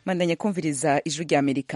mandanya kumviriza ijwi rya amerika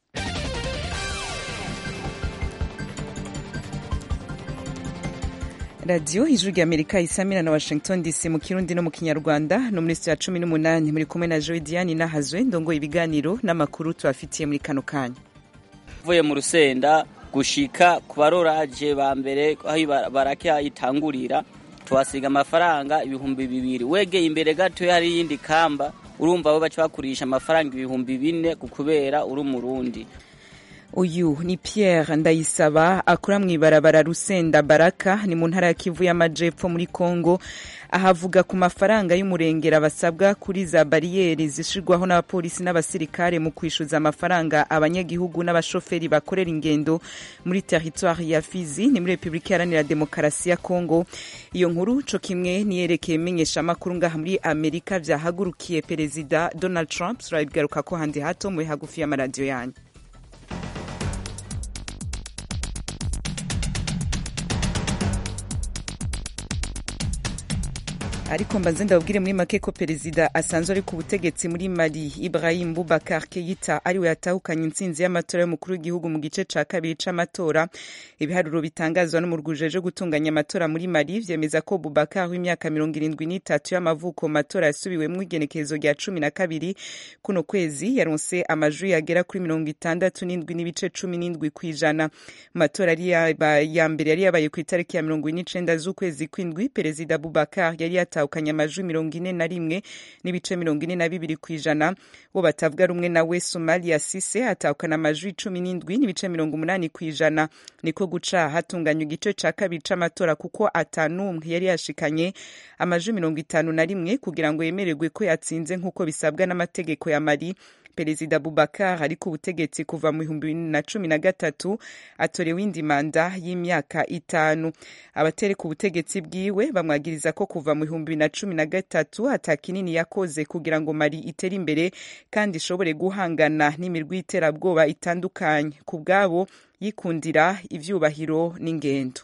radiyo ijwi rya amerika isamira na washington dc mu kirundi no mu kinyarwanda no muri sitiyo ya cumi n'umunani muri kumwe na joe diane nahazwe ndongo ibiganiro n'amakuru tubafitiye muri kano kanya uvuye mu rusenda gushika ku baroraje ba mbere aho barake itangurira tuhasiga amafaranga ibihumbi bibiri wegeye imbere gato hari iyindi kamba urumva bo baca bakurisha amafaranga ibihumbi bine kubera uri umurundi uyu ni pierre ndayisaba akora mu ibarabara rusenda baraka ni mu ntara ya kivu y'amajepfo muri congo ahavuga ku mafaranga y'umurengera basabwa kuri za bariyeri zishirwaho n'abapolisi n'abasirikare mu kwishyuza amafaranga abanyagihugu n'abashoferi bakorera ingendo muri teritwari ya fizi ni muri repubulika iharanira demokarasi ya congo iyo nkuru co kimwe niyerekeye imenyeshamakuru ngaha muri amerika vyahagurukiye perezida donald trump turabigaruka ko handi hato muri hagufi y'amaradiyo yanyu ariko mbanze ndababwire muri make ko perezida asanzwe ari ku butegetsi muri mali ibrahim bubakar keita ariwe yatahukanye intsinzi y'amatora y'umukuru w'igihugu mu gice ca kabiri c'amatora ibiharuro bitangazwa n'umurwi ujeje gutunganya amatora muri mali vyemeza ko bubakar w'imyaka mirongo irindwi n'itatu y'amavuko mu matora yasubiwemwo igenekerezo rya cumi na kabiri kuno kwezi yaronse amajwi yagera kuri mirongo itandatu n'indwi n'ibice cumi n'indwi kw'ijana mu matora ya mbere yari yabaye ku itariki ya mirongo ine n'icenda z'ukwezi kw'indwi perezida bubakar yari yata atahukanye amajwi mirongo ine na rimwe n'ibice mirongo ine na bibiri ku ijana bo batavuga rumwe nawe somalia sise atahukana amajwi cumi n'indwi n'ibice mirongo umunani ku ijana niko guca hatunganywa igice ca kabiri c'amatora kuko atanumwe yari yashikanye amajwi mirongo itanu na rimwe kugira ngo yemererwe ko yatsinze nk'uko bisabwa n'amategeko ya mali perezida bubakar ari ku butegetsi kuva mu bihumbi bibiri na cumi na gatatu atorewe indi manda y'imyaka itanu abateri ku butegetsi bwiwe bamwagiriza ko kuva mu bihumbi bibiri na cumi na gatatu ata kinini yakoze kugira ngo mari itere imbere kandi ishobore guhangana n'imirwi y'iterabwoba itandukanye ku bwabo yikundira ivyubahiro n'ingendo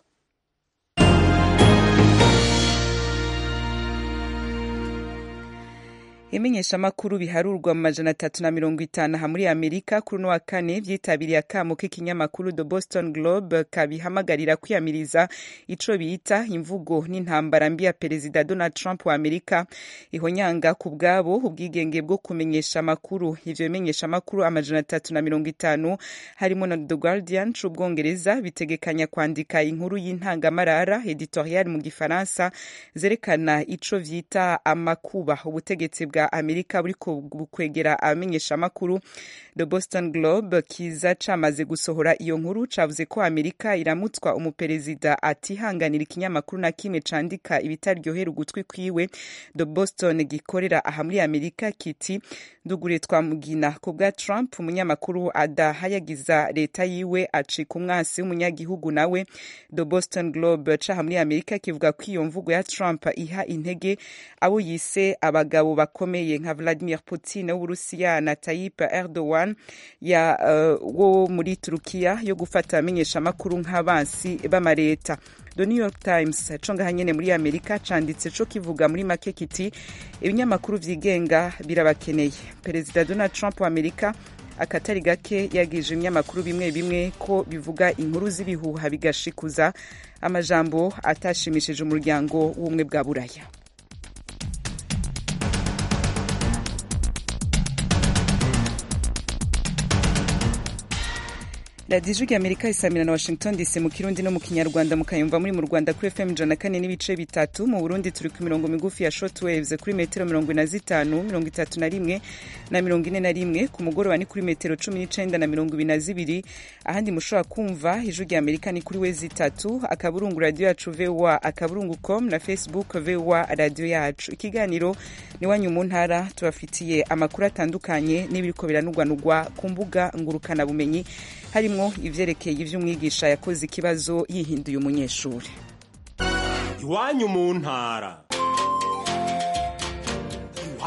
imenyeshamakuru biharurwa mu majana atatu na mirongo itanu aha muri amerika kuri uno wa kane vyitabiriye akamo k'ikinyamakuru the boston globe kabihamagarira kwiyamiriza ico bita imvugo n'intambara mbi ya perezida donald trump wa amerika ihonyanga ku bwabo ubwigenge bwo kumenyesha amakuru ivyo bimenyeshamakuru amajana atatu na mirongo itanu harimo na the guardian c'ubwongereza bitegekanya kwandika inkuru y'intangamarara editorial mu gifaransa zerekana ico vyita amakuba ubutegetsi bwa amerika buriko bukwegera abamenyeshamakuru the boston globe kiza camaze gusohora iyo nkuru cavuze ko amerika iramutswa umuperezida atihanganira ikinyamakuru na kimwe candika ibitaryohera ugutwi kwiwe the boston gikorera aha muri amerika kiti ndugure twamugina ku bwa trump umunyamakuru adahayagiza leta yiwe acika umwasi w'umunyagihugu nawe the boston globe caha muri amerika kivuga ko iyo mvugo ya trump iha intege abo yise abagabo bakomeye nka vladimir putin w'uburusiya na tayyip erdogan ya uh, wo muri turukiya yo gufata abamenyeshamakuru nk'abansi b'amareta the new york times co ngaha nyene muri amerika canditse co kivuga muri make kiti ibinyamakuru vyigenga birabakeneye perezida donald trump wa amerika akatari gake yagije ibinyamakuru bimwe bimwe ko bivuga inkuru z'ibihuha bigashikuza amajambo atashimishije umuryango w'ubumwe bwa buraya radiyo ijwi rya amerika isamira na washington dc mu kirundi no mu kinyarwanda mukayumva muri mu rwanda kuri fm ijana kane n'ibice bitatu mu burundi turi ku mirongo migufi ya short waves kuri metero mirongo ine na zitanu mirongo itatu na rimwe na mirongo ine na rimwe ku mugoroba ni kuri metero cumi n'icenda na mirongo ibiri na zibiri ahandi mushobora kumva ijwi rya amerika ni kuri wezi itatu akaburungu radiyo yacu voa akaburungu com na facebook voa radiyo yacu ikiganiro ni wanyu mu ntara tubafitiye amakuru atandukanye n'ibiriko biranugwanugwa ku mbuga ngurukanabumenyi harimo ivyerekeye ivy'umwigisha yakoze ikibazo yihinduye umunyeshuri iwanyu mu ntara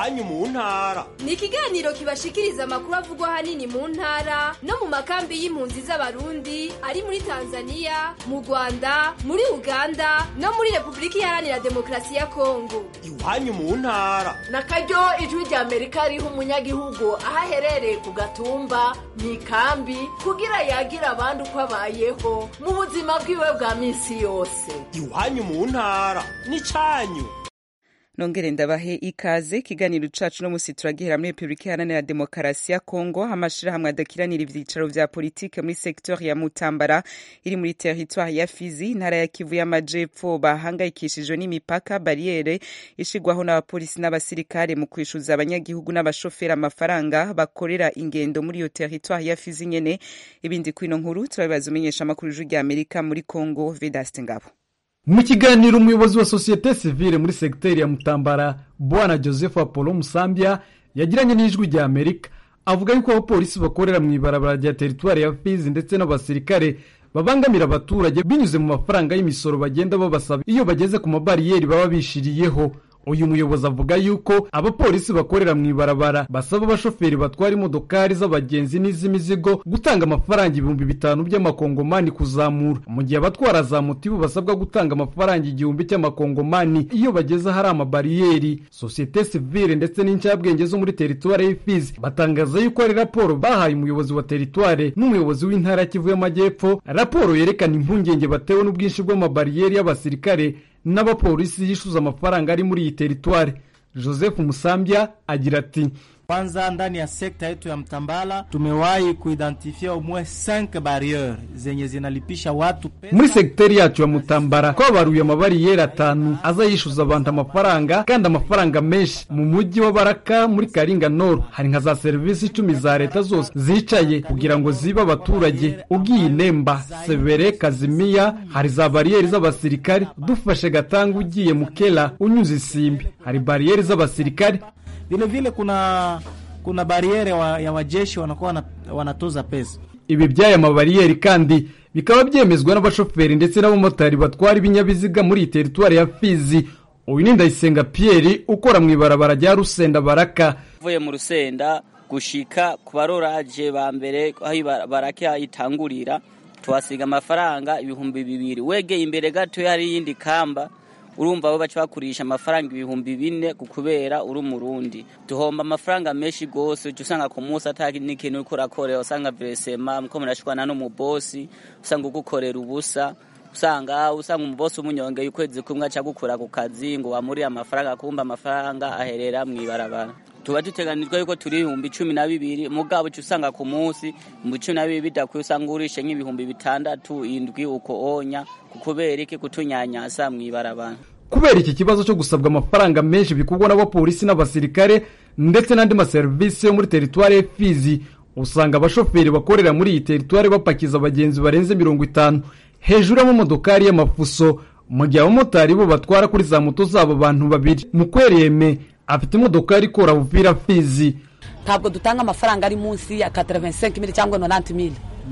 iwanyu mu ntara ni ikiganiro kibashikiriza amakuru avugwa ahanini mu ntara no mu makambi y'impunzi z'abarundi ari muri tanzania mu rwanda muri uganda no muri repubulika iharanira demokarasi ya kongo iwanyu mu ntara na karyo ijwi rya amerika riha umunyagihugu aho aherereye ku gatumba mu ikambi kugira yagira abandi uko abayeho mu buzima bwiwe bwa minsi yose iwanyu mu ntara n'icyanyu nongere ndabahe ikaze ikiganiro cacu no musi turagihera muri repubulika iharanira demokarasi ya kongo amashirahamwe adakiranira ivyicaro vya politike muri sektori ya mutambara iri muri teritwari ya fizi intara ya kivu y'amajepfo bahangayikishijwe n'imipaka bariyere ishigwaho n'abapolisi n'abasirikare mu kwishuza abanyagihugu n'abashoferi amafaranga bakorera ingendo muri iyo teritwari ya fizi nyene ibindi kwino nkuru turabibaza umenyesha amakuru ijwi rya amerika muri kongo vedaste ngabo mu kiganiro umuyobozi wa sosiyete sivile muri segiteri ya mutambara bwana joseph apollo musambya yagiranye n'ijwi rya amerika avuga yuko abapolisi bakorera mu ibarabara rya teritwari ya fizi ndetse n'abasirikare babangamira abaturage binyuze mu mafaranga y'imisoro bagenda babasaba iyo bageze ku mabariyeri baba bishiriyeho uyu muyobozi avuga yuko abapolisi bakorera mu ibarabara basaba abashoferi batwara imodokari z'abagenzi n'iz'imizigo gutanga amafaranga ibihumbi bitanu by'amakongomani kuzamura mu gihe abatwara za moto bo basabwa gutanga amafaranga igihumbi cy'amakongomani iyo bageze ahari amabariyeri sosiyete sivile ndetse n'incabwenge zo muri teritwari y'ifizi batangaza yuko ari raporo bahaye umuyobozi wa teritwari n'umuyobozi w'intara kivu y'amajyepfo raporo yerekana impungenge batewe n'ubwinshi bw'amabariyeri y'abasirikare n'abapolisi yishyuza amafaranga ari muri iyi teritwari joseph musambya agira ati kwanza ndani ya sekta yetu ya Mtambala tumewahi kuidentifia umwe 5 barriere zenye zinalipisha watu pesa. muri segiteri yacu ya mutambara twabaruye amabariyeri atanu aza yishyuza abantu amafaranga kandi amafaranga menshi mu mujyi wa baraka muri karinga noro hari nka za serivisi icumi za leta zose zicaye kugira ngo zibe abaturage ugiye nemba severe kazimiya hari za bariyeri z'abasirikare dufashe gatanga ugiye mukela unyuze isimbi hari bariyeri z'abasirikare Vile vile kuna kuna bariere wa, ya wajeshi wanakuwa wana- wanatoza pesa. ibi by'aya mabariyeri kandi bikaba byemezwa n'abashoferi ndetse n'abamotari batwara ibinyabiziga muri iyi teritwari ya fizi uyu ni ndayisenga pierre ukora mu ibarabara rya rusenda baraka uvuye mu rusenda gushika ku baroraje ba mbere aho iba- baraka itangurira tuhasiga amafaranga ibihumbi bibiri wegeye imbere gato hari iyindi kamba urumva bo baca bakurisha amafaranga ibihumbi bine ku kubera uri umurundi duhomba amafaranga menshi gose uca usanga ku munsi atari n'ikintu uriko urakorera usanga veresema muko murashwana n'umubosi usanga ugukorera ubusa usanga usanga umubosi umunyongeye ukwezi kumwe aca gukura ku kazi ngo wamuriye amafaranga kumba amafaranga aherera mu ibarabara tuba duteganijwe yuko turi ibihumbi cumi na bibiri mugabo uca usanga ku munsi ibihumbi cumi na bibiri bidakwiye usanga urishe nk'ibihumbi bitandatu indwi uko onya kubera iki kutunyanyasa mu ibarabara kubera iki kibazo cyo gusabwa amafaranga menshi bikorwa n'abapolisi n'abasirikare ndetse n'andi maserivisi yo muri teritwari ya fizi usanga abashoferi bakorera muri iyi teritwari bapakiza abagenzi barenze mirongo itanu hejuru y'amamodokari y'amafuso mu gihe abamotari bo batwara kuri za moto zabo abantu babiri mukwereme afite imodokari ikora buvira fizi ntabwo dutanga amafaranga ari munsi ya 85 mili cyangwa 90 mili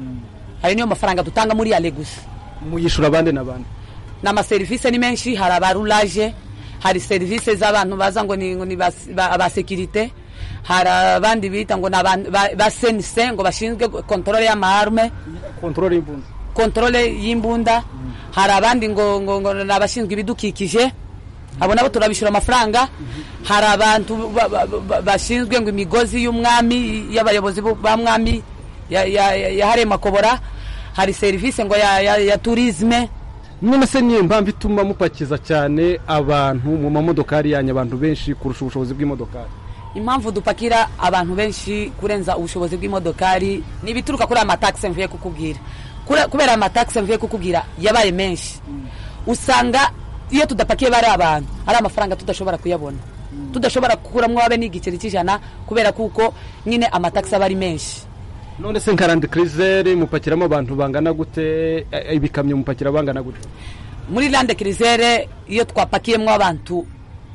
ayo niyo mafaranga dutanga muri ya legusi muyishura abandi n'abandi n'amaserivisi ni menshi hari abarulaje hari serivisi z'abantu baza ngo ni, ngo ni bas- ba- abasekirite hari abandi bita ngo ni abantu ba- ba senise ngo bashinzwe kontrole y'amaarme kontorore y'imbunda kontrole y'imbunda hari abandi ngo ngo ngo ni abashinzwe ibidukikije abo nabo turabishyura amafaranga hari abantu ba- ba- ba- bashinzwe ngo imigozi y'umwami y'abayobozi bu- ba mwami ya- ya- ya- yahariye makobora hari serivisi ngo ya, ya, ya turisme none se niyo mpamvu ituma mupakiza cyane abantu mu mamodokari yanyu abantu benshi kurusha ubushobozi bw'imodokari impamvu dupakira abantu benshi kurenza ubushobozi bw'imodokari ni ibituruka kuri aya matakisi mvuye kukubwira Kure- kubera aya matakisi mvuye kukubwira yabaye menshi usanga iyo tudapakiye bari abantu ari amafaranga tudashobora kuyabona tudashobora gukuramo abe n'igiceri cy'ijana kubera kuko nyine amatakisi aba ari menshi none se nka randi kirizere mupakiramo abantu bangana gute eh, ibikamyo mupakira bangana gute muri lande kirizere iyo twapakiyemo abantu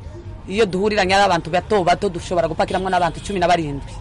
iyo duhuriranye ari abantu bato bato dushobora gupakiramo n'abantu cumi na barindwi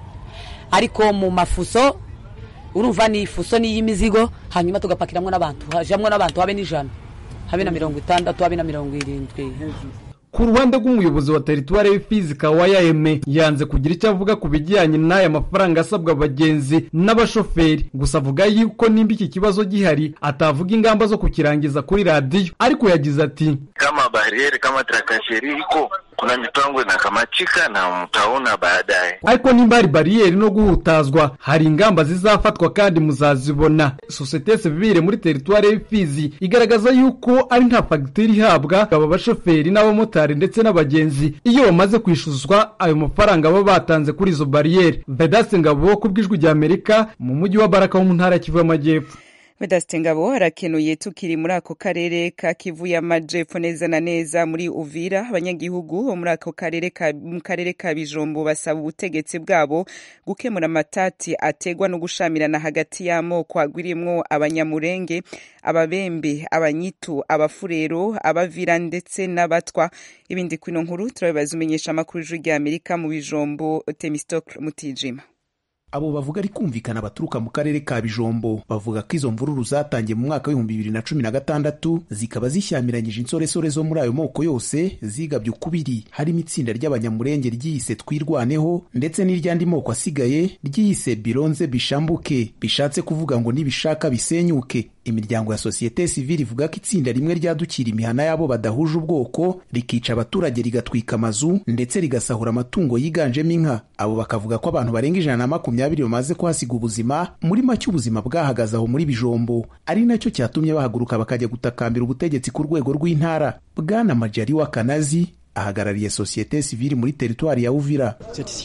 ariko mu mafuso urumva ni ifuso ni iy'imizigo hanyuma tugapakiramo n'abantu hajamwo n'abantu habe n'ijana habe na mirongo itandatu habe na mirongo irindwi ku ruhande rw'umuyobozi wa teritwari y'ifizi kawaya eme yanze kugira icyo avuga ku bijyanye n'aya mafaranga asabwa abagenzi n'abashoferi gusa avuga yuko nimba iki kibazo gihari atavuga ingamba zo kukirangiza kuri radiyo ariko yagize ati kama barieri kama trakasheri iko kuna mipango inakamachika na mtaona baadaye. ariko nimba hari bariyeri no guhutazwa hari ingamba zizafatwa kandi muzazibona sosiyete sivire muri teritwari y'ifizi igaragaza yuko ari nta fagitire ihabwa aba bashoferi n'abamotari ndetse n'abagenzi iyo bamaze kwishuzwa ayo mafaranga baba batanze kuri izo bariyeri vedaste ngabo ku bw'ijwi rya amerika mu mujyi wa baraka wo mu ntara ya kivu y'amajyepfo Vedaste Ngabo harakenuye tukiri muri ako karere ka Kivu y'Amajepfo neza na neza muri Uvira abanyagihugu bo muri ako karere ka mu karere ka Bijombo basaba ubutegetsi bwabo gukemura amatati ategwa no gushamirana hagati y'amoko agwirimwo abanyamurenge ababembe abanyitu abafurero abavira ndetse n'abatwa ibindi kwino nkuru turabibaza umenyesha amakuru y'ijwi rya Amerika mu Bijombo Temistocle Mutijima abo bavuga ari kumvikana baturuka mu karere ka bijombo bavuga ko izo mvururu zatangiye mu mwaka w'ibihumbi bibiri na cumi na gatandatu zikaba zishyamiranyije insoresore zo muri ayo moko yose zigabye ukubiri harimo itsinda ry'abanyamurenge ryiyise twirwaneho ndetse n'iry'andi moko asigaye ryiyise bironze bishambuke bishatse kuvuga ngo nibishaka bisenyuke imiryango ya sosiyete sivile ivuga ko itsinda rimwe ryadukira imihana y'abo badahuje ubwoko rikica abaturage rigatwika amazu ndetse rigasahura amatungo yiganjemo inka abo bakavuga ko abantu barenga ijana na makumyabiri bamaze kuhasiga ubuzima muri make ubuzima bwahagaze aho muri bijombo ari nacyo cyatumye bahaguruka bakajya gutakambira ubutegetsi ku rwego rw'intara bwana majari wa kanazi ahagarariye sosiyete sivile muri teritwari ya uvira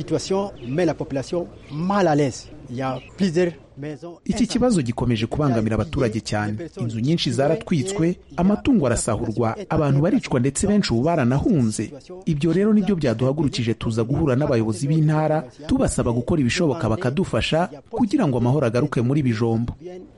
iki kibazo gikomeje kubangamira abaturage cyane inzu nyinshi zaratwitswe amatungo arasahurwa abantu baricwa ndetse benshi ubu baranahunze ibyo rero nibyo byaduhagurukije tuza guhura n'abayobozi b'intara tubasaba gukora ibishoboka bakadufasha kugira ngo amahoro agaruke muri bijombo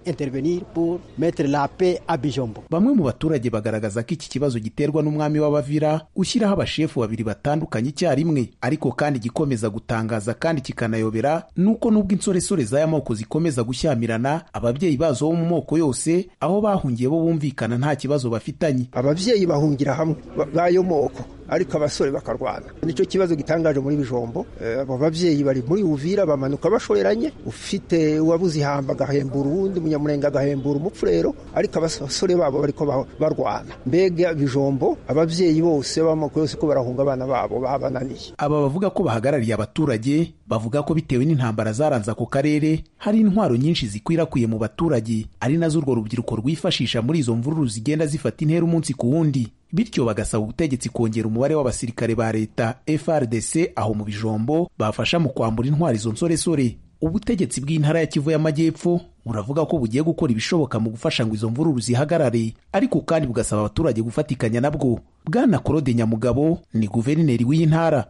bamwe mu baturage bagaragaza ko iki kibazo giterwa n'umwami w'abavira ushyiraho abashefu babiri batandukanye icyarimwe ariko kandi gikomeza gutangaza kandi kikanayobera nuko nubwo insoresore z'aya moko zikomeza gushyamirana ababyeyi bazo bo mu moko yose aho bahungiye bo bumvikana nta kibazo bafitanye ababyeyi bahungira hamwe b'ayo moko ariko abasore bakarwana nicyo kibazo gitangaje muri bijombo abo babyeyi bari muri uvira bamanuka bashoreranye ufite uwabuze ihamba agahembura uwundi umunyamurenge agahembura umupfurero ariko abasore babo bariko barwana mbega bijombo ababyeyi bose b'amoko yose ko barahunga abana babo babananiye aba bavuga ko bahagarariye abaturage bavuga ko bitewe n'intambara zaranze ako karere hari intwaro nyinshi zikwirakwiye mu baturage ari nazo urwo rubyiruko rwifashisha muri izo mvururu zigenda zifata intera umunsi ku wundi bityo bagasaba ubutegetsi kongera umubare w'abasirikare ba leta FRDC aho mu bijombo bafasha mu kwambura intwari izo nsoresore ubutegetsi bw'intara ya Kivu y'Amajyepfo buravuga ko bugiye gukora ibishoboka mu gufasha ngo izo mvururu zihagarare ariko kandi bugasaba abaturage gufatikanya nabwo bwana Claude Nyamugabo ni guverineri w'iyi ntara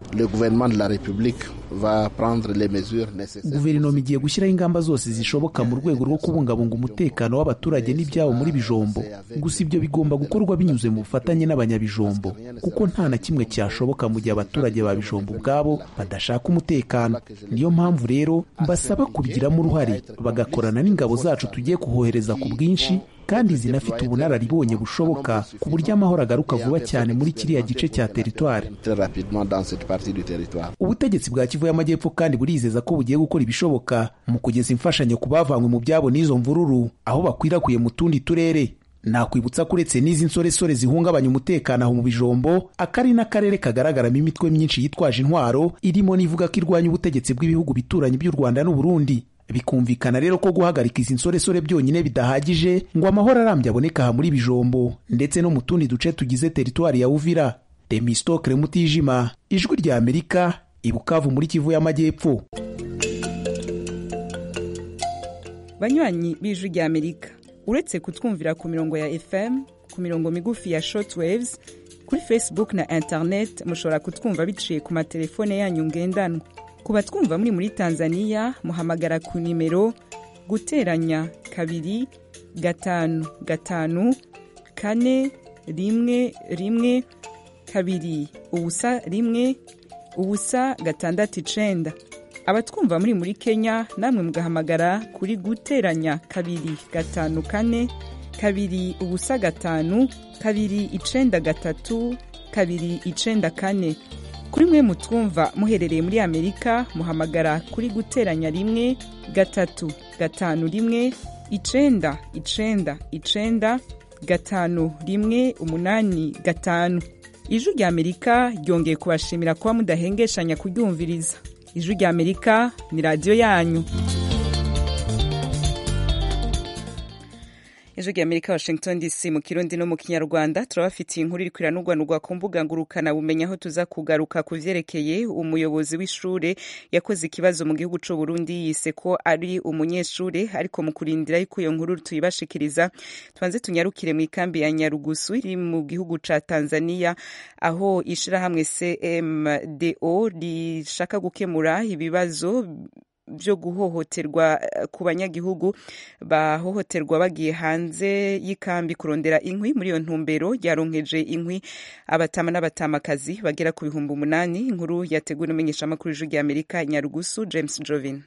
guverinoma igiye gushyiraho ingamba zose zishoboka mu rwego rwo kubungabunga umutekano w'abaturage n'ibyabo muri bijombo gusa ibyo bigomba gukorwa binyuze mu bufatanye n'abanyabijombo kuko nta na kimwe cyashoboka mu gihe abaturage ba bijombo ubwabo badashaka umutekano niyo mpamvu rero mbasaba kubigiramo uruhare bagakorana n'ingabo zacu tugiye kuhohereza ku bwinshi kandi zinafite ubunararibonye bushoboka ku buryo amahoro agaruka vuba cyane muri kiriya gice cya teritwari ubutegetsi bwa kivu y'amajyepfo kandi burizeza ko bugiye gukora ibishoboka mu kugeza imfashanyo ku bavanywe mu byabo n'izo mvururu aho bakwirakwiye mu tundi turere nakwibutsa ko uretse n'izi nsoresore zihungabanya umutekano aho mu bijombo akari n'akarere kagaragaramo imitwe myinshi yitwaje intwaro irimo n'ivuga ko irwanya ubutegetsi bw'ibihugu bituranyi by'u rwanda n'uburundi bikumvikana rero ko guhagarika izi nsoresore byonyine bidahagije ngo amahoro arambye aboneka aha muri bijombo ndetse no mu tundi duce tugize teritwari ya uvira demistokre mutijima ijwi rya amerika ibukavu muri kivu y'amajyepfo banywanyi b'ijwi rya amerika uretse kutwumvira ku mirongo ya fm ku mirongo migufi ya shortwaves kuri facebook na internet mushobora kutwumva biciye ku matelefone yanyu ngendanwa ku batwumva muri muri tanzania muhamagara ku nimero guteranya kabiri gatanu gatanu kane rimwe rimwe kabiri ubusa rimwe ubusa gatandatu icenda abatwumva muri muri kenya namwe mugahamagara kuri guteranya kabiri gatanu kane kabiri ubusa gatanu kabiri icenda gatatu kabiri icenda kane kuri mwe mutwumva muherereye muri amerika muhamagara kuri guteranya rimwe gatatu gatanu rimwe icenda icenda icenda gatanu rimwe umunani gatanu ijwi rya amerika ryongeye kubashimira kuba mudahengeshanya kuryumviriza ijwi rya amerika ni radiyo yanyu ijwi rya amerika washington dc mu kirundi no mu kinyarwanda turabafitiye inkuru iri kwiranurwanurwa ku mbuga ngurukana bumenya aho tuza kugaruka ku vyerekeye umuyobozi w'ishure yakoze ikibazo mu gihugu c'u burundi yise ko ari umunyeshure ariko mu kurindira yuko iyo nkuru tuyibashikiriza tubanze tunyarukire mu ikambi ya nyarugusu iri mu gihugu ca tanzania aho ishirahamwe cmdo rishaka gukemura ibibazo byo guhohoterwa ku banyagihugu bahohoterwa bagiye hanze y'ikambi kurondera inkwi muri iyo ntumbero ryaronkeje inkwi abatama n'abatamakazi bagera ku bihumbi umunani inkuru yateguwe n'umumenyeshamakuru w'ijwi rya amerika nyarugusu james jovin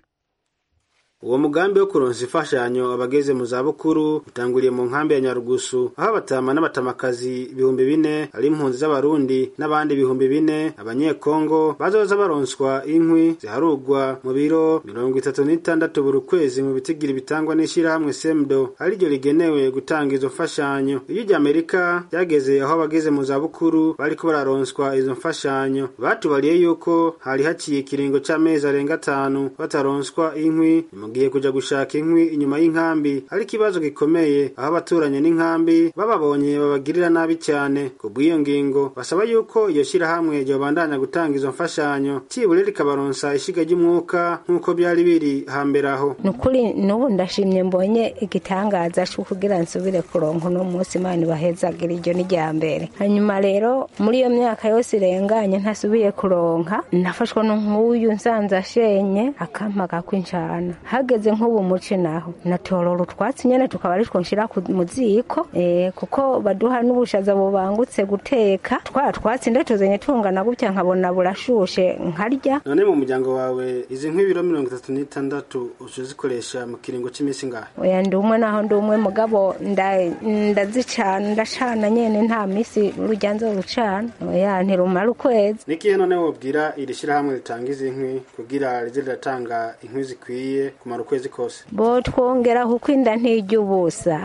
uwo mugambi wo kuronsa imfashanyo abageze mu zabukuru utanguriye mu nkambi ya nyarugusu aho abatama n'abatamakazi ibihumbi bine ari impunzi z'abarundi n'abandi ibihumbi bine abanyekongo bazoza baronswa inkwi ziharugwa mu biro mirongo itatu n'itandatu buri kwezi mu bitigiri bitangwa n'ishirahamwe semdo ariryo rigenewe gutanga izo mfashanyo iyo iryo amerika ryageze aho abageze mu zabukuru bariko bararonswa izo mfashanyo batubariye yuko hari haciye ikiringo c'amezi arenga atanu bataronswa inkwi mugiye kuja gushaka inkwi inyuma y'inkambi ari ikibazo gikomeye aho abaturanye n'inkambi bababonye babagirira nabi cyane ku bw'iyo ngingo basaba yuko iyo shirahamwe ryobandanya gutanga izo mfashanyo cibure rikabaronsa ishiga ry'umwuka nk'uko byari biri hambere aho ni ukuri n'ubu ndashimye mbonye igitangaza cyo kugira nsubire kuronka uno munsi imana ibahezagira iryo ni rya mbere hanyuma rero muri iyo myaka yose irenganye ntasubiye kuronka nafashwa n'nk'uyu nsanze ashenye akampa kakwinjana hageze nk'ubu muce naho natorora utwatsi nyene tukaba aritwo nshira mu ziko eh, kuko baduha n'ubushaza bubangutse guteka twa twatsi ndatuzanye tungana gutya nkabona burashushe nkarya none mu muryango wawe izi nk'ibiro mirongo itatu n'itandatu uca uzikoresha mu kiringo c'imisi ngahe oya ndi umwe naho ndi umwe mugabo ndazicana ndacana nyene nta misi urujya nzorucana oya ntirumara ukwezi nikihe none wobwira iri shirahamwe ritanga izi nkwi kugira rize riratanga inkwi zikwiye kumara ukwezi kose bo twongera kuko inda ntijya ubusa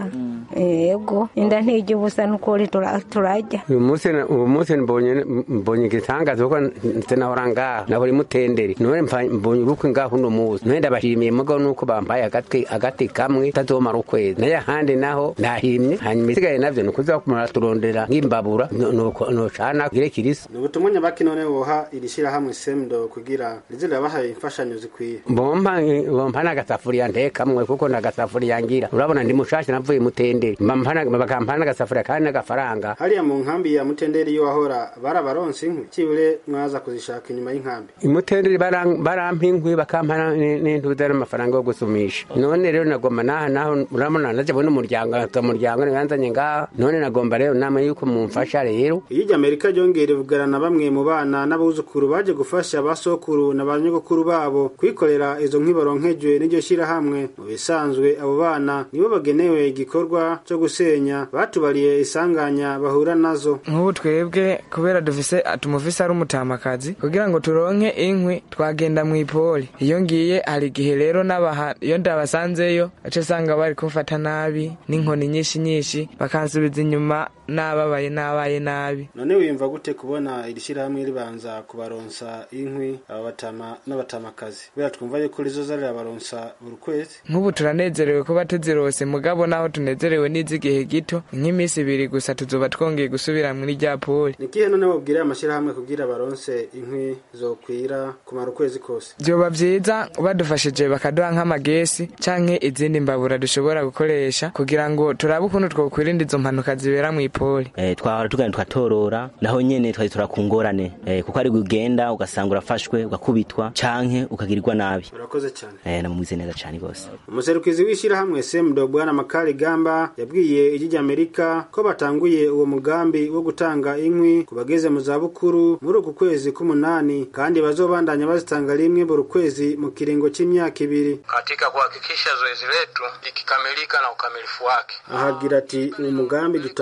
yego inda ntijya ubusa nukuri turajya uyu munsi uyu munsi mbonye mbonye igitangaza kuko nahora ngaha nahora imutenderi none mbonye urukwe ngaho uno munsi none ndabashimiye mugabo nuko bampaye agatwi agati kamwe tazomara ukwezi naye ahandi naho ndahimye hanyuma isigaye navyo ni ukuza kumara turondera nk'imbabura nocana kugire kirisa ni ubutumwa nyabaki none woha iri shirahamwe semdo kugira rize rirabahaye imfashanyo zikwiye bompa bompa n'agasafuriya ntekamwe kuko n'agasafuriya ngira urabona ndi mushasha navuye mutenderi bakampa n'agasafuriya kandi n'agafaranga hariya mu nkambi ya mutenderi iyo wahora barabaronse inkwi cibure mwaza kuzishaka inyuma y'inkambi imutenderi barampa inkwi bakampa n'intuza n'amafaranga yo gusumisha none rero nagomba naha naho urabona naje n'umuryango ata muryango nibanzanye ngaha none nagomba rero nama yuko mumfasha rero iyo iryo amerika ryongeye rivugana na bamwe mu bana n'abuzukuru baje gufasha basokuru na ba nyogokuru babo kwikorera izo nkwi baronkejwe n'iryo shirahamwe mu bisanzwe abo bana nibo bagenewe igikorwa cyo gusenya batubariye isanganya bahura nazo nk'ubu twebwe kubera dufise tumufise ari umutamakazi kugira ngo turonke inkwi twagenda mu ipoli iyo ngiye hari igihe rero n'abaha iyo ndabasanzeyo aca usanga bari kumfata nabi n'inkoni nyinshi nyinshi bakansubiza inyuma nababaye nabaye nabi none wiyumva gute kubona iri shirahamwe ribanza kubaronsa inkwi aba batama n'abatamakazi kubera twumva yuko rizoza rirabaronsa buri kwezi nk'ubu turanezerewe kuba tuzirose mugabo naho tunezerewe n'iz'igihe gito nk'iminsi ibiri gusa tuzoba twongeye gusubira muri rya poli nikihe none wobwira amashyirahamwe kugira baronse inkwi zokwira kumara ukwezi kose vyoba vyiza badufashije bakaduha nk'amagesi canke izindi mbabura dushobora gukoresha kugira ngo turabe ukuntu twokwirinda izo mpanuka zibera mw'ipoli eh, twahora tugenda tugatorora naho nyene twari turakungorane eh, kuko ari ugenda ugasanga urafashwe ugakubitwa canke ukagirirwa nabi urakoze cyane eh, namumize neza cane gose umuserukizi w'ishyirahamwe semdo bwana makari gamba yabwiye ijyi ry'amerika ko batanguye uwo mugambi wo gutanga inkwi ku bageze mu zabukuru muri uku kwezi k'umunani kandi bazobandanya bazitanga rimwe buri kwezi mu kiringo cy'imyaka ibiri katika kuhakikisha zoezi letu likikamilika na ukamilifu wake ahagira ati uwo mugambi dutanguye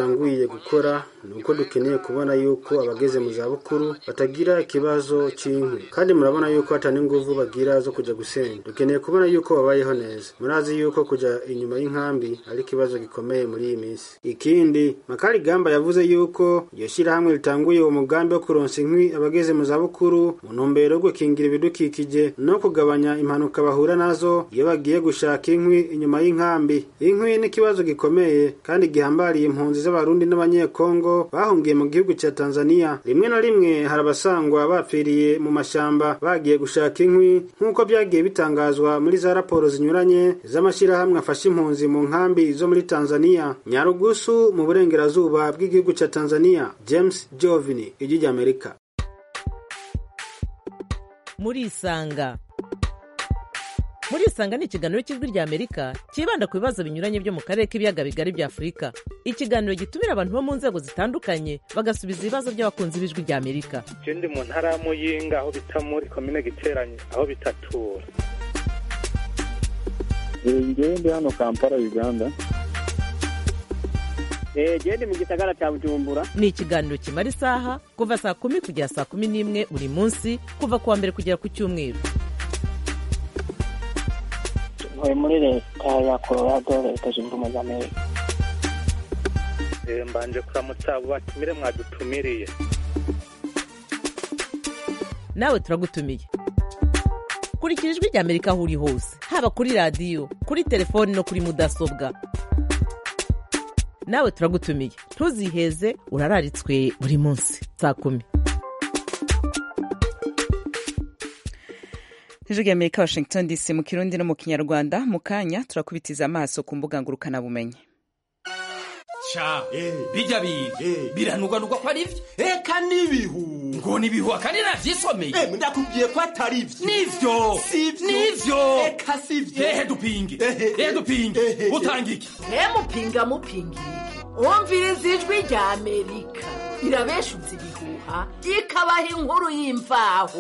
dukeneye gukora ni uko dukeneye kubona yuko abageze mu zabukuru batagira ikibazo cy'inkwi kandi murabona yuko hatana inguvu bagira zo kujya gusenya dukeneye kubona yuko babayeho neza murazi yuko kujya inyuma y'inkambi ari ikibazo gikomeye muri iyi minsi ikindi makari gamba yavuze yuko iryo shyirahamwe ritanguye uwo mugambi wo kuronsa inkwi abageze mu zabukuru mu ntumbero yo gukingira ibidukikije no kugabanya impanuka bahura nazo iyo bagiye gushaka inkwi inyuma y'inkambi inkwi ni ikibazo gikomeye kandi gihambariye impunzi z'abarundi n'abanyekongo bahungiye mu gihugu cya tanzania rimwe na rimwe hari abasangwa bapfiriye mu mashyamba bagiye gushaka inkwi nk'uko byagiye bitangazwa muri za raporo zinyuranye z'amashyirahamwe afasha impunzi mu nkambi zo muri tanzania nyarugusu mu burengerazuba bw'igihugu cya tanzania james jovini ijwi ry'amerika murisanga murisanga ni ikiganiro cy'ijwi ry'amerika cyibanda ku bibazo binyuranye byo mu karere k'ibiyaga bigari bya afurika ikiganiro gitumira abantu bo mu nzego zitandukanye bagasubiza ibibazo by'abakunzi b'ijwi ry'amerika je ndi mu ntara ya muyinga aho bita muri komine giteranye aho bitatura ngewe ndi hano kampala uganda genda mu gisagara cya bujumbura ni ikiganiro kimara isaha kuva saa kumi kugera saa kumi n'imwe buri munsi kuva ku wa mbere kugera ku cyumweru ntuye muri leta ya colorado leta zunze ubumwe za amerika Eh, mbanje kuramutsa abo batumire mwadutumiriye nawe turagutumiye kurikira ijwi ry'amerika aho uri hose haba kuri radiyo kuri telefoni no kuri mudasobwa nawe turagutumiye ntuziheze urararitswe buri munsi saa kumi ijwi ry'amerika washington dc mu kirundi no mu kinyarwanda mu kanya turakubitiza amaso ku mbuga ngurukanabumenyi ca bijya biga biranugwanugwa ko ari byo eka n'ibihu ngo n'ibihu akandi navyisomeye ndakubwiye ko atari byo nivyo nivyo eka sivyo ehe dupinge ehe dupinge utanga iki mupinga mupinga iki wumviriza ijwi rya amerika irabeshuza ibihuha ikabaha inkuru y'imvaho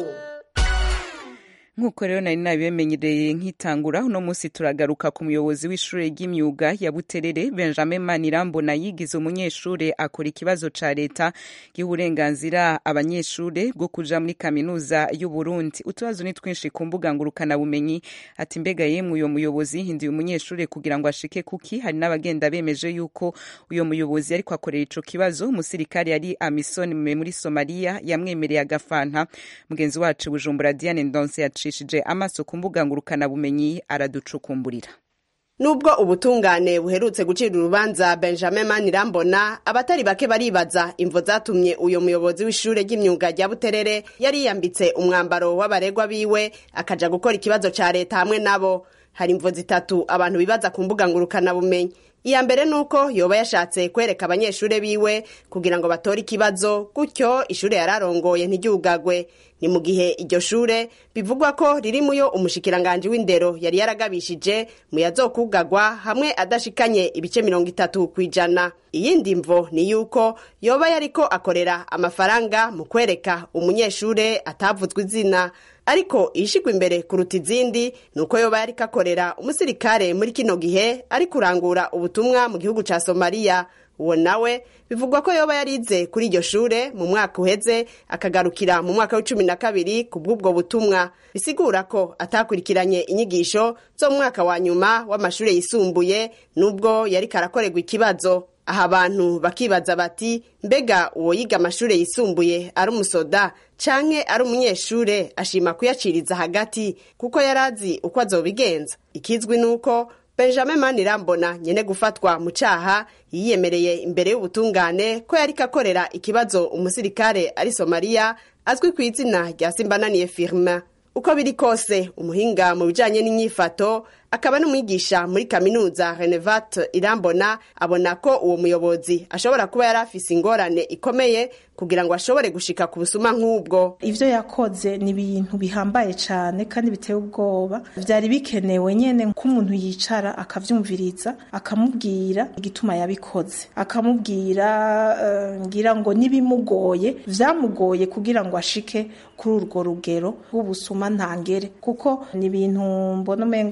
nk'uko rero nari nabibemenyereye nk'itangura uno munsi turagaruka ku muyobozi w'ishuri ry'imyuga ya buterere benjamin manirambona yigize umunyeshuri akora ikibazo ca leta giha uburenganzira abanyeshuri bwo kuja muri kaminuza y'uburundi utubazo ni twinshi ku mbuga ngurukanabumenyi ati mbega yemwe uyo muyobozi hinduye umunyeshuri kugira ngo ashike kuki hari n'abagenda bemeje yuko uyo muyobozi ariko akorera ico kibazo umusirikare yari amisoni muri somaliya yamwemereye agafanta mugenzi wacu bujumbura diane ndonse yaciye yifashishije amaso ku mbuga ngurukanabumenyi araducukumburira nubwo ubutungane buherutse gucira urubanza benjamin manirambona abatari bake baribaza imvo zatumye uyu muyobozi w'ishure ry'imyuga rya buterere yari yiyambitse umwambaro w'abaregwa biwe akaja gukora ikibazo ca leta hamwe nabo hari imvo zitatu abantu bibaza ku mbuga ngurukanabumenyi iya mbere ni uko yoba yashatse kwereka abanyeshure biwe kugira ngo batore ikibazo gutyo ishure yararongoye ntiryugagwe ni mu gihe iryo shure bivugwa ko riri muyo umushikiranganji w'indero yari yaragabishije mu yazokugagwa hamwe adashikanye ibice mirongo itatu ku ijana iyindi mvo ni yuko yoba yariko akorera amafaranga mu kwereka umunyeshure atavuzwe izina ariko ishigwa imbere kuruta izindi ni uko yoba yariko akorera umusirikare muri kino gihe ari kurangura ubutumwa mu gihugu ca somaliya uwo nawe bivugwa ko yoba yarize kuri iryo shure mu mwaka uheze akagarukira mu mwaka w'icumi na kabiri ku bw'ubwo butumwa bisigura ko atakurikiranye inyigisho zo mu mwaka wa nyuma w'amashure yisumbuye n'ubwo yariko arakorerwa ikibazo aha abantu bakibaza bati mbega uwo yiga amashure yisumbuye ari umusoda canke ari umunyeshure ashima kuyaciriza hagati kuko yarazi uko azobigenza ikizwi nuko benjamin manirambona nyene gufatwa mu caha yiyemereye imbere y'ubutungane ko yariko akorera ikibazo umusirikare ari somaliya azwi ku izina rya simbananiye firma uko biri kose umuhinga mu bijanye n'inyifato akaba n'umwigisha muri kaminuza renevat irambona abona ko uwo muyobozi ashobora kuba yari afise ingorane ikomeye kugira ngo ashobore gushika ku busuma nk'ubwo ivyo yakoze ni ibintu bihambaye cane kandi biteye ubwoba vyari bikenewe nyene nk'umuntu yicara akavyumviriza akamubwira igituma yabikoze akamubwira uh, ngira ngo nibimugoye vyamugoye kugira ngo ashike kuri urwo rugero rw'ubusuma ntangere kuko ni ibintu mbona umengo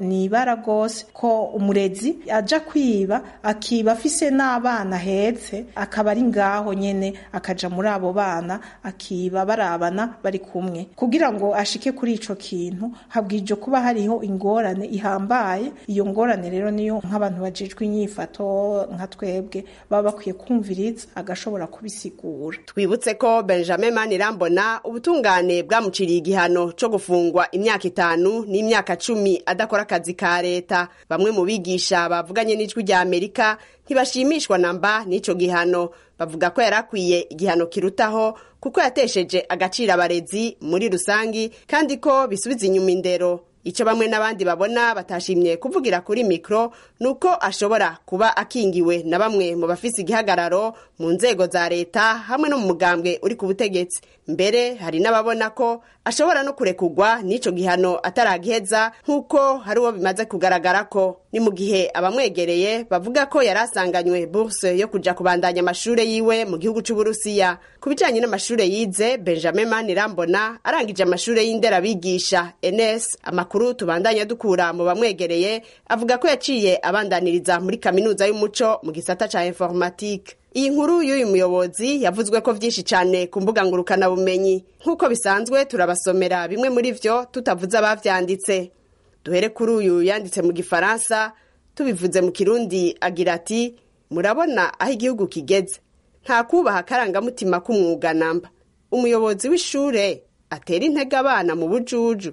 ni ibara rwose ko umurezi aja kwiba akiba afise n'abana ahetse akaba ari ngaho nyene akaja muri abo bana akiba barabana bari kumwe kugira ngo ashike kuri ico kintu habwije kuba hariho ingorane ihambaye iyo ngorane rero niyo nk'abantu bajejwe inyifato nka twebwe baba bakwiye kumviriza agashobora kubisigura twibutse ko benjamin manirambona ubutungane bwamuciriye igihano co gufungwa imyaka itanu n'imyaka cumi adakora akazi ka leta bamwe mu bigisha bavuganye n'ijwi rya amerika ntibashimishwa namba n'ico gihano bavuga ko yari akwiye igihano kirutaho kuko yatesheje agaciro abarezi muri rusangi kandi ko bisubiza inyuma indero icyo bamwe n'abandi babona batashimye kuvugira kuri mikoro ni uko ashobora kuba akingiwe na bamwe mu bafise igihagararo mu nzego za leta hamwe no mu mugambwe uri ku butegetsi mbere hari n'ababona ko ashobora no kurekugwa n'icyo gihano ataragiheza nk'uko hari uwo bimaze kugaragara ko ni mu gihe abamwegereye bavuga ko yari asanganywe buruse yo kuja kubandanya amashuri yiwe mu gihugu c'uburusiya ku bijanye n'amashuri yize benjamin manirambona arangije amashuri y'inderabigisha ns amakuru tubandanya dukura mu bamwegereye avuga ko yaciye abandaniriza muri kaminuza y'umuco mu gisata ca informatike iyi nkuru y'uyu muyobozi yavuzwe ko vyinshi cane ku mbuga ngurukanabumenyi nk'uko bisanzwe turabasomera bimwe muri vyo tutavuze abavyanditse duhere kuri uyu yanditse mu gifaransa tubivuze mu kirundi agira ati murabona aho igihugu kigeze nta kubaha akarangamutima k'umwuga namba umuyobozi w'ishure atera intege abana mu bujuju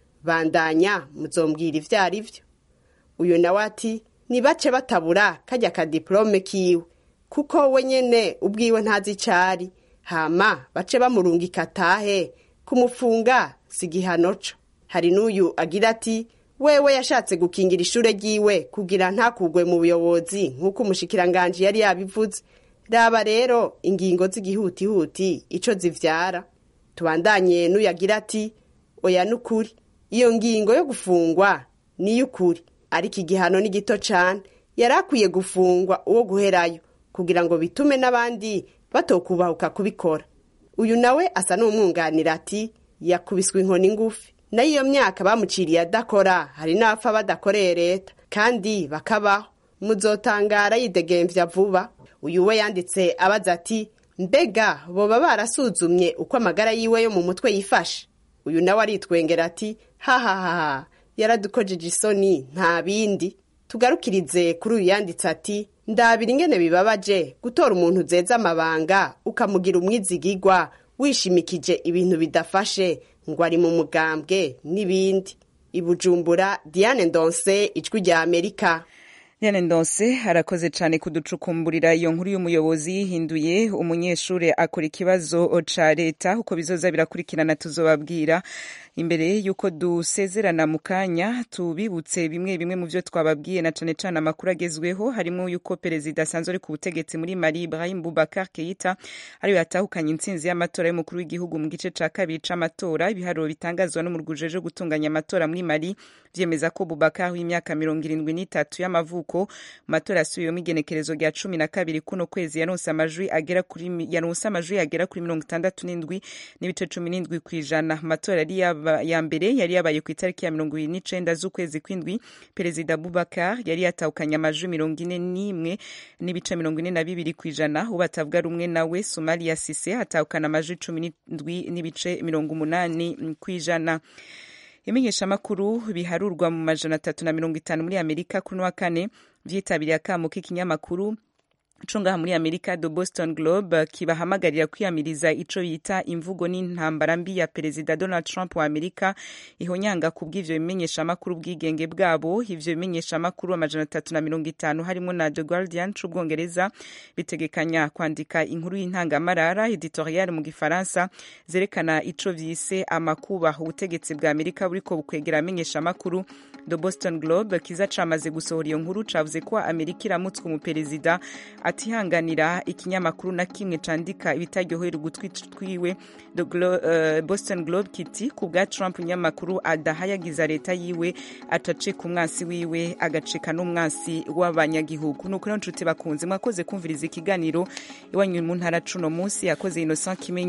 bandanya muzombwira ivyo ari vyo uyu nawe ati nibace batabura kajya kadiplome kiwe kuko we nyene ubwiwe ntazi icari hama bace bamurungika atahe kumufunga si igihano co hari n'uyu agira ati wewe yashatse gukingira ishure ryiwe kugira ntakugwe mu buyobozi nk'uko umushikiranganji yari yabivuze raba rero ingingo z'igihutihuti ico zivyara tubandanye n'uyu agira ati oya n'ukuri iyo ngingo yo gufungwa niy'ukuri ariko igihano ni gito cane yari akwiye gufungwa uwo guherayo kugira ngo bitume n'abandi batokubahuka kubikora uyu nawe asa n'umwunganira ati yakubiswe inkoni ngufi nayo iyo myaka bamuciriye adakora hari n'abapfa badakoreye leta kandi bakabaho muzotangara yidegemvya vuba uyu we yanditse abaza ati mbega boba barasuzumye uko amagara yiwe yo mu mutwe yifashe uyu nawe aritwengera ati hahahaha yaradukojeje isoni nta bindi tugarukirize kuri uyu yanditse ati ndabira ingene bibabaje gutora umuntu uzeza amabanga ukamugira umwizigigwa wishimikije ibintu bidafashe ngo ari mu mugambwe n'ibindi ibujumbura diane ndonse ijwi rya amerika Diane Ndonse arakoze cyane kuducukumburira iyo nkuru y'umuyobozi yihinduye umunyeshuri akora ikibazo ca leta uko bizoza birakurikirana tuzobabwira imbere y'uko dusezerana mu kanya tubibutse bimwe bimwe mu byo twababwiye na cane cane amakuru agezweho harimo yuko perezida asanzwe ari ku butegetsi muri Mali Ibrahim Boubacar Keita ariwe yatahukanye intsinzi y'amatora y'umukuru w'igihugu mu gice ca kabiri c'amatora ibiharuro bitangazwa n'umurwi ujejwe gutunganya amatora muri Mali vyemeza ko Boubacar w'imyaka mirongo irindwi n'itatu y'amavuko mu matora yasubiyemo igenekerezo rya cumi na kabiri kuno kwezi yaronse amajwi agera kuri yaronse amajwi agera kuri mirongo itandatu n'indwi n'ibice cumi n'indwi ku ijana amatora yari ya mbere yari yabaye ku itariki ya mirongo ibiri n'icenda z'ukwezi kw'indwi perezida Boubacar yari yatahukanye amajwi mirongo ine n'imwe n'ibice mirongo ine na bibiri ku ijana ubu batavuga rumwe nawe Somalia Sise atahukana amajwi cumi n'indwi n'ibice mirongo umunani ku ijana imenyeshamakuru biharurwa mu majana atatu na mirongo itanu muri amerika kuri wa kane vyitabiriye akamo k'ikinyamakuru co ngaha muri amerika the boston globe kibahamagarira kwiyamiriza ico bita imvugo n'intambara mbi ya perezida donald trump wa amerika ihonyanga ku bw'ivyo bimenyeshamakuru ubwigenge bwabo ivyo bimenyeshamakuru amajana atatu na mirongo itanu harimo na the guardian c'ubwongereza bitegekanya kwandika inkuru y'intangamarara editorial mu gifaransa zerekana ico vyise amakuba ubutegetsi bwa amerika buriko bukwegera amenyeshamakuru the boston globe kiza camaze gusohora iyo nkuru cavuze ko amerika iramutswe umuperezida atihanganira ikinyamakuru na kimwe candika ibitaryohera ugutwi twiwe the Glo uh, boston globe kiti ku bwa trump inyamakuru adahayagiza leta yiwe atacika umwansi wiwe agacika n'umwansi w'abanyagihugu nuko rero nshuti bakunze mwakoze kumviriza ikiganiro iwanyu mu ntara cuno munsi yakoze innocent kimenyi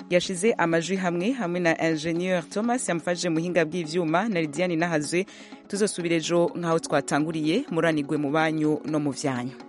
yashize amajwi hamwe hamwe na ingenieur thomas yamufashije muhinga bw'ivyuma na lidiane nahazwe tuzosubira ejo nk'aho twatanguriye muranigwe mu banyu no mu vyanyu